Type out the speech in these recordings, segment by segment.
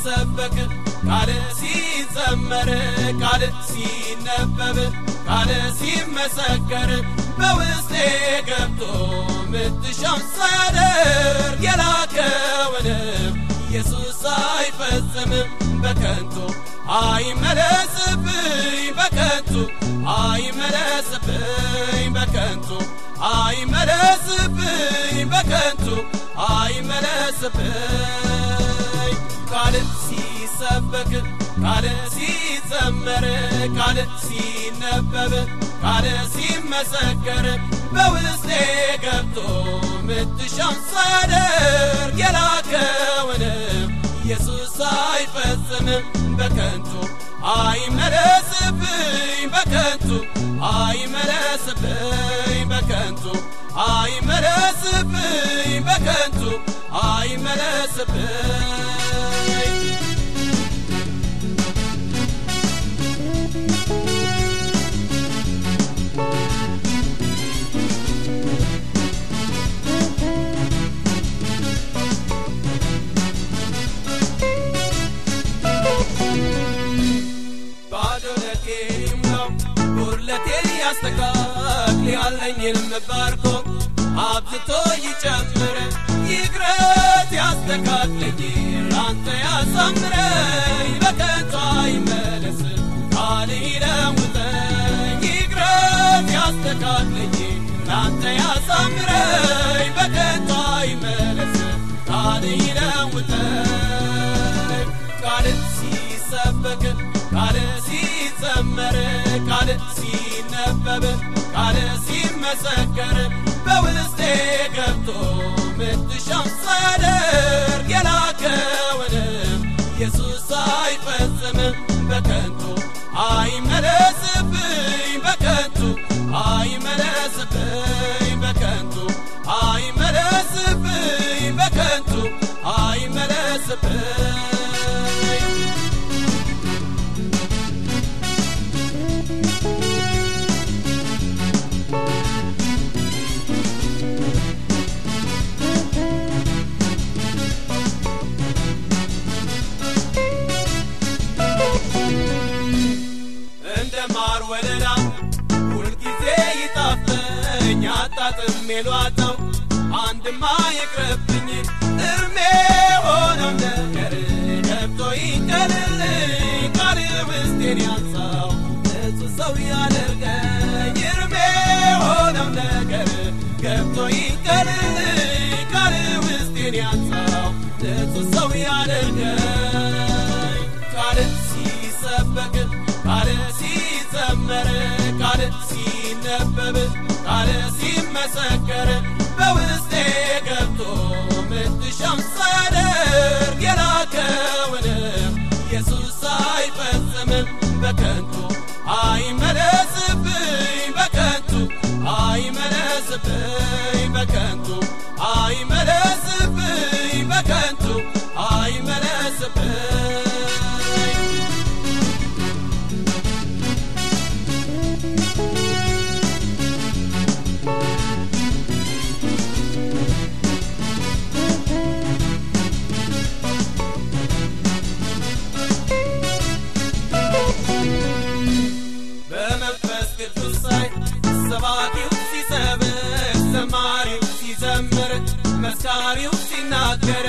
ሲሰበክ ቃል ሲዘመር ቃል ሲነበብ ቃል ሲመሰከር በውስጤ ገብቶ ምትሻም ሳያደርግ የላከውንም ኢየሱስ አይፈጽምም በከንቱ አይመለስብኝ በከንቱ አይመለስብኝ በከንቱ አይመለስብኝ በከንቱ አይመለስብኝ ቃል ሲሰበክ ቃል ሲዘመር ቃል ሲነበብ ቃል ሲመሰከር በውስጤ ገብቶ ምትሻም ሳያደርግ የላከውንም ኢየሱስ አይፈጽምም በከንቱ አይመለስብኝ በከንቱ አይመለስብኝ በከንቱ አይመለስብኝ በከንቱ አይመለስብኝ ባዶነቴም ነው ጉድለቴን ያስተካክል ያለኝን ባርኮ አብዝቶ ይጨምር ይግረት ያስተካክለኝ ላንተ ያሳምረኝ በከንቱ አይመለስ ቃል ይለውጠኝ ይግረት ያስተካክለኝ ላንተ ያሳምረኝ በከንቱ አይመለስ ቃል ይለውጠኝ ቃል ሲሰበክ ቃል ሲዘመር ቃል ሲነበብ ቃል ሲመሰከር በውስጤ ገብቶ ምትሻም ሳያደርግ የላከውንም ኢየሱስ አይፈጽምም በከንቱ አይመለስብኝ በከንቱ አይመለስብኝ በከንቱ አይመለስብኝ በከንቱ አይመለስብኝ እንደ ማር ወለላ ሁልጊዜ ይጣፍጠኝ አጣጥሜ ሏጠው አንድማ ይቅርብኝ እርሜ ሆነው ነገር ገብቶ ይንቀልልኝ ቃል ውስጤን ያንሳው ንጹህ ሰው ያደርገኝ እርሜ ሆነው ነገር ገብቶ ይንቀልልኝ ቃል ውስጤን ያንሳው ንጹህ ሰው ያደርገኝ ቃል ሲሰበክ ቃል ሲዘመር ቃል ሲነበብ ቃል ሲመሰከር በውስጤ ገብቶ ምትሻም ሳያደርግ የላከውንም ኢየሱስ አይፈጽምም በከንቱ አይመለስብኝ በከንቱ አይመለስብኝ በከንቱ አይመለስብኝ በከንቱ አይመለስብኝ በመንፈስ ቅዱስ ላይ ሰባኪው ሲሰብክ ዘማሪው ሲዘምር መስካሪው ሲናገር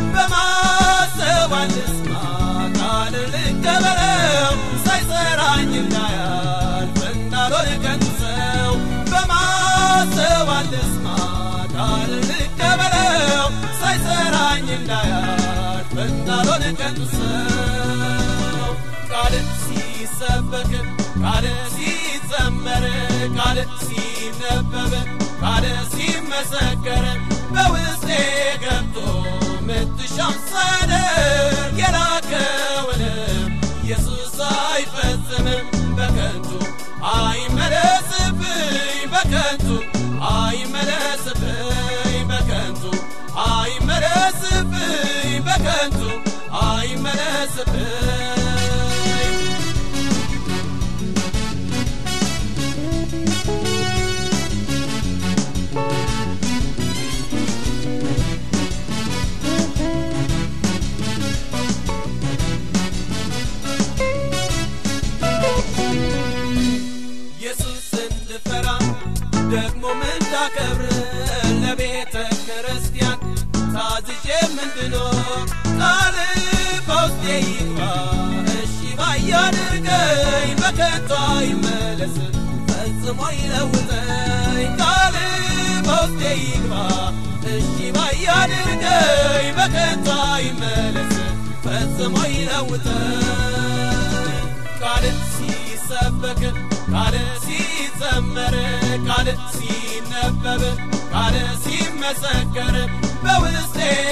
በማሰብ ልስማ ቃል ልቀበለው ሳይሰራኝ እንዳያልፍ እንዳልሆን ከንቱ ሰው በማሰብ ልስማ ቃል ልቀበለው ሳይሰራኝ እንዳያልፍ እንዳልሆን ከንቱ ሰው ቃል ሲሰበክ ቃል ሲዘመር ቃል ሲነበብ ቃል ሲመሰከር በውስጤ ገብቶ ምትሻም ሳያደርግ የላከውንም ኢየሱስ አይፈጽምም በከንቱ አይመለስብኝ በከንቱ አይመለስብኝ በከንቱ አይመለስብኝ በከንቱ አይመለስብኝ ይግባ እሺ ባያድርገኝ በከንቱ አይመለስ ፈጽሞ ይለውጠኝ ቃል በውስጤ ይግባ እሺ ባያድርገኝ በከንቱ አይመለስ ፈጽሞ ይለውጠኝ ቃል ሲሰበክ ቃል ሲዘመር ቃል ሲነበብ ቃል ሲመሰከር በውስጤ